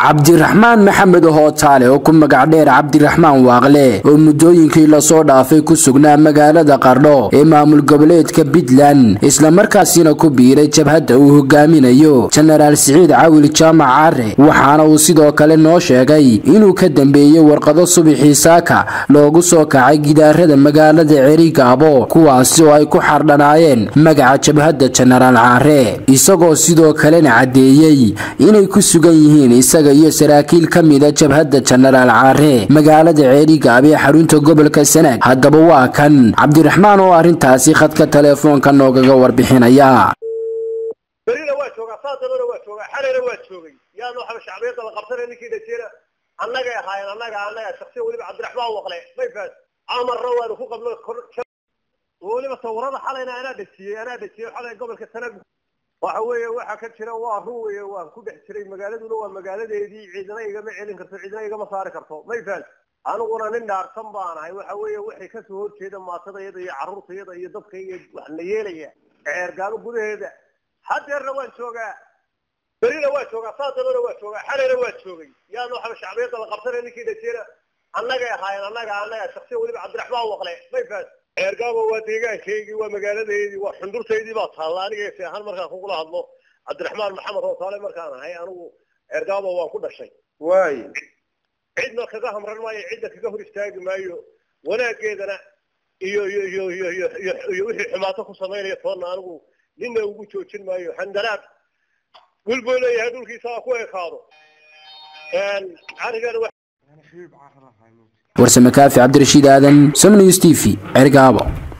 cabdiraxmaan maxamed hootaale oo ku magac dheer cabdiraxmaan waaqle oo muddooyinkii lasoo dhaafay ku sugnaa magaalada qardho ee maamul goboleedka puntland islamarkaasina ku biiray jabhadda uu hogaaminayo jenaraal siciid cawil jaamac caare waxaana uu sidoo kale noo sheegay inuu ka dambeeyey warqado subaxii saaka loogu soo kacay gidaarada magaalada cerigaabo kuwaasi oo ay ku xardhanaayeen magaca jabhadda jenaraal caare isagoo sidoo kalena caddeeyey inay ku sugan yihiin isaga iyo saraakiil ka mida jabhadda jenaraal caare magaalada ceerigaab ee xarunta gobolka sanaag haddaba waa kan cabdiraxmaan oo arrintaasi khadka teleefoonka noogaga warbixinaya berina waa joogaa saadabana waa joogaa xalena waa joogay yaa noo xaba shacbiyadda la qabsanay ninkii dhajeera annagay ahaayeen annaga annaga shaksiya weliba cabdiraxmaan waqle may faas amarna waanu ku qabno weliba sawirada xalayna anaa dhejiyey anaa dhejiyey xalay gobolka sanaag waxa weeye waxa ka jira waa run weeye waan ku dhex jiray magaaladuna waa magaaladeedii ciidana igama celin karto ciidana igama saari karto may fahan aniguna nin dhaarsan baan ahay waxa weeye waxay kasoo horjeeda maatadayada iyo carruurtayada iyo dadkayga wax la yeelaya ceergaabo gudaheeda hadeerna waan joogaa berina waa joogaa saadabana waa joogaa xalena waa joogay yaa noo xaba shacbiyadda la qabsanay ninkii dhajeera annagay ahaayeen annaga annaga shaksiya weliba cabdiraxmaan waqle may fahan ceergaabo waa deegaankaygii waa magaaladeydii waa xundurtaydii baa taalla aniga si ahaan markaan kugula hadlo cabdiraxmaan maxamed hootaale markaan ahay anigu ceergaabo waan ku dhashay waay cidna kaga hamran maayo cidna kaga hor istaagi maayo wanaaggeedana iyo iyo iyo iyo iyo iyo iyo wixii xumaato ku samaynaya toonna anigu ninna ugu joojin maayo handaraad wilbuu leeyahay dhulkiisa ku ekaado arigana warsame kaafi cabdirashiid aadan somnews t v cergaabo